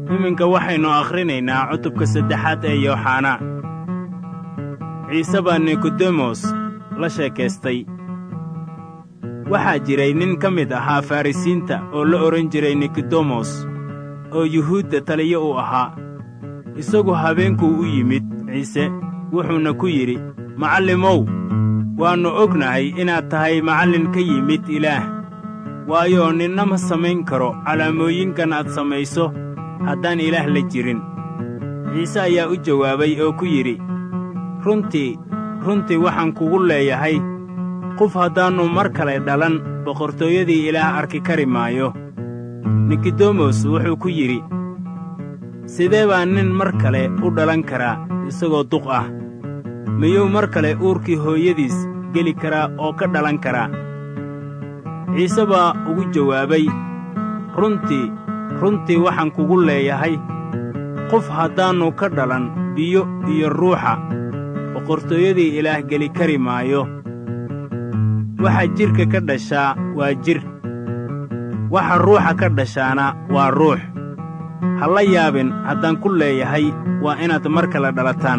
iminka waxaynu akhrinaynaa cutubka saddexaad ee yooxanaa ciise baa nikodemos la sheekaystay waxaa jiray nin ka mid ahaa farrisiinta oo la odhan jiray nikodemos oo yuhuudda taliyo u ahaa isagu habeenkuu u yimid ciise wuxuuna ku yidhi macallimow waannu ognahay inaad tahay macallin ka yimid ilaah waayo ninna ma samayn karo calaamooyinkan aad samayso haddaan ilaah la jirin ciise ayaa u jawaabay oo ku yidhi runtii runtii waxaan kugu leeyahay qof haddaannu mar kale dhalan boqortooyadii ilaah arki kari maayo nikodemos wuxuu ku yidhi sidee baa nin mar kale u dhalan karaa isagoo duq ah miyuu mar kale uurkii hooyadiis geli karaa oo ka dhalan karaa ciise baa ugu jawaabay runtii runtii waxaan kugu leeyahay qof haddaannu ka dhalan biyo iyo ruuxa boqortooyadii ilaah geli kari maayo waxa jidhka ka dhashaa waa jidh waxa ruuxa ka dhashaana waa ruux ha la yaabin haddaan ku leeyahay waa inaad mar kale dhalataan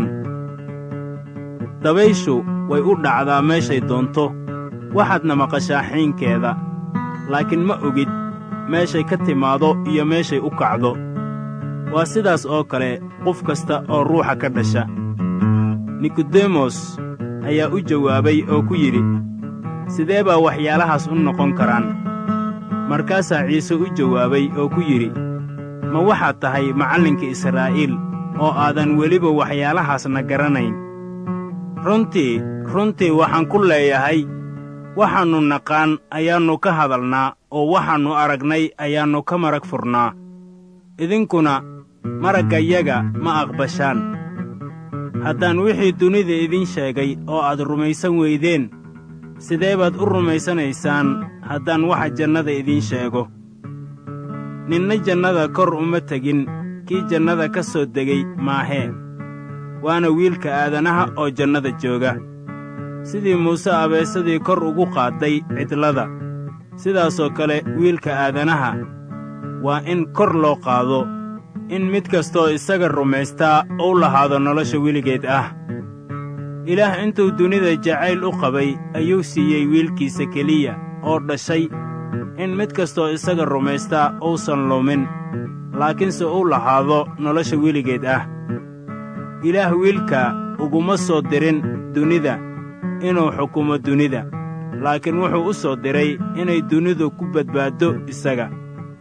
dabayshu way u dhacdaa meeshay doonto waxaadna maqashaa xiinkeeda laakiin ma ogid meeshay ka timaado iyo meeshay u kacdo waa sidaas oo kale qof kasta oo ruuxa ka dhasha nikodemos ayaa u jawaabay oo ku yidhi sidee baa waxyaalahaas u noqon karaan markaasaa ciise u jawaabay oo ku yidhi ma waxaad tahay macallinka israa'iil oo aadan weliba waxyaalahaasna garanayn runtii runtii waxaan ku leeyahay waxaannu naqaan ayaannu ka hadalnaa oo waxaannu aragnay ayaannu ka marag furnaa idinkuna maraggayaga ma aqbashaan haddaan wixii dunida idiin sheegay oo aad rumaysan weydeen sidee baad u rumaysanaysaan haddaan waxa jannada idiin sheego ninna jannada kor uma tegin kii jannada ka soo degay maahee waana wiilka aadanaha oo jannada jooga sidii muuse abeesadii kor ugu qaadday cidlada sidaasoo kale wiilka aadanaha waa in kor loo qaado in mid kastooo isaga rumaystaa uu lahaado nolosha weligeed ah ilaah intuu dunida jacayl u qabay ayuu siiyey wiilkiisa keliya oo dhashay in mid kastoo isaga rumaystaa uusan lumin laakiinse uu lahaado nolosha weligeed ah ilaah wiilka uguma soo dirin dunida inuu xukumo dunida laakiin wuxuu u soo diray inay dunidu ku badbaaddo isaga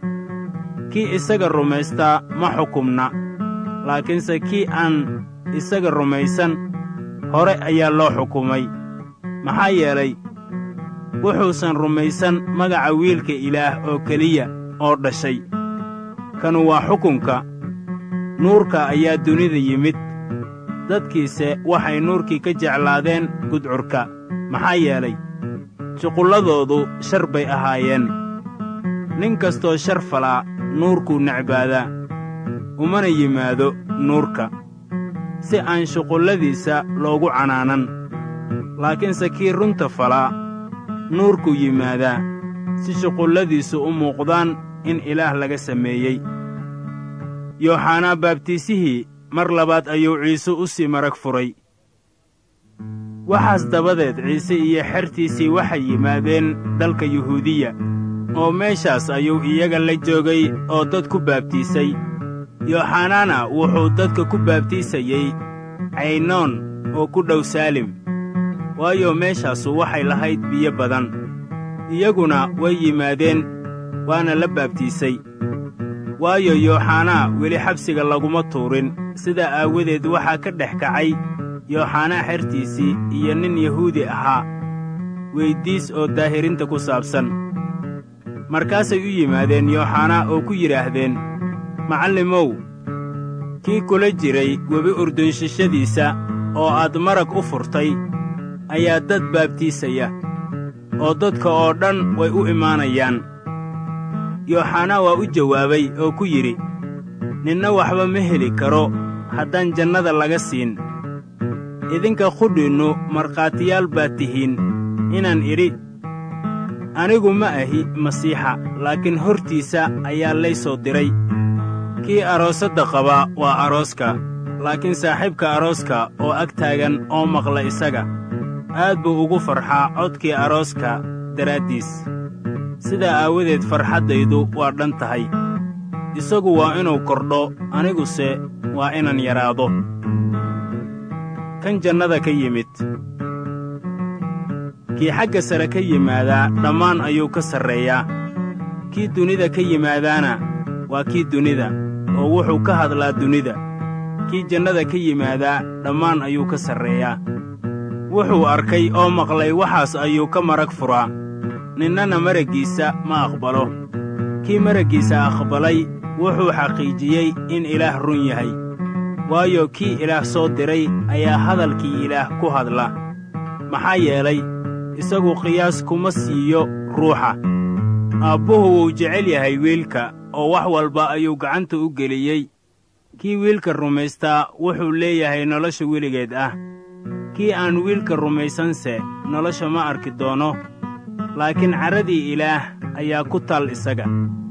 kii isaga rumaystaa ma xukumna laakiinse kii aan isaga rumaysan hore ayaa loo xukumay maxaa yeelay wuxuusan rumaysan magaca wiilka ilaah oo keliya oo dhashay kanu waa xukunka nuurka ayaa dunida yimid dadkiise waxay nuurkii ka jeclaadeen gudcurka maxaa yeelay shuqulladoodu shar bay ahaayeen nin kastoo shar falaa nuurkuu necbaadaa umana yimaado nuurka si aan shuqulladiisa loogu canaanan laakiinse kii runta falaa nuurkuu yimaadaa si shuqulladiisu u muuqdaan in ilaah laga sameeyey yooxanaa baabtiisihii mar labaad ayuu ciise u sii marag furay waxaas dabadeed ciise iyo xertiisii waxay yimaadeen dalka yuhuudiya oo meeshaas ayuu iyaga la joogay oo dad ku baabtiisay yooxanaana wuxuu dadka ku baabtiisayey caynoon oo ku dhow saalim waayo meeshaasu waxay lahayd biyo badan iyaguna way yimaadeen waana la baabtiisay waayo yooxanaa weli xabsiga laguma tuurin sidaa aawadeed waxaa ka dhex kacay yooxanaa xertiisii iyo nin yahuudi ahaa weyddiis oo daahirinta ku saabsan markaasay u yimaadeen yooxanaa oo ku yidhaahdeen macallimow kii kula jiray webi urdunshishadiisa oo aad marag u furtay ayaa dad baabtiisaya oo dadka oo dhan way u imaanayaan yooxanaa waa u jawaabay oo ku yidhi ninna waxba ma heli karo haddaan jannada laga siin idinka qudhiinnu markhaatiyaal baad tihiin inaan idhi anigu ma ahi masiixa laakiin hortiisa ayaa lay soo diray kii aroosadda qaba waa arooska laakiin saaxiibka arooska oo ag taagan oo maqla isaga aad buu ugu farxaa codkii arooska daraaddiis sidaa aawadeed farxaddaydu waa dhan tahay isagu waa inuu kordho aniguse waa inaan yaraado kan jannada ka yimid kii xagga sare ka yimaadaa dhammaan ayuu ka sarreeyaa kii dunida ka yimaadaana waa kii dunida oo wuxuu ka hadlaa dunida kii jannada ka yimaadaa dhammaan ayuu ka sarreeyaa wuxuu arkay oo maqlay waxaas ayuu ka marag furaa ninnana maraggiisa ma aqbalo kii maraggiisa aqbalay wuxuu xaqiijiyey in ilaah run yahay waayo kii ilaah soo diray ayaa hadalkii ilaah ku hadla maxaa yeelay isagu qiyaas kuma siiyo ruuxa aabbuhu wuu jecel yahay wiilka oo wax walba ayuu gacanta u geliyey kii wiilka rumaystaa wuxuu leeyahay nolosha weligeed ah kii aan wiilka rumaysanse nolosha ma arki doono laakiin carradii ilaah ayaa ku tal isaga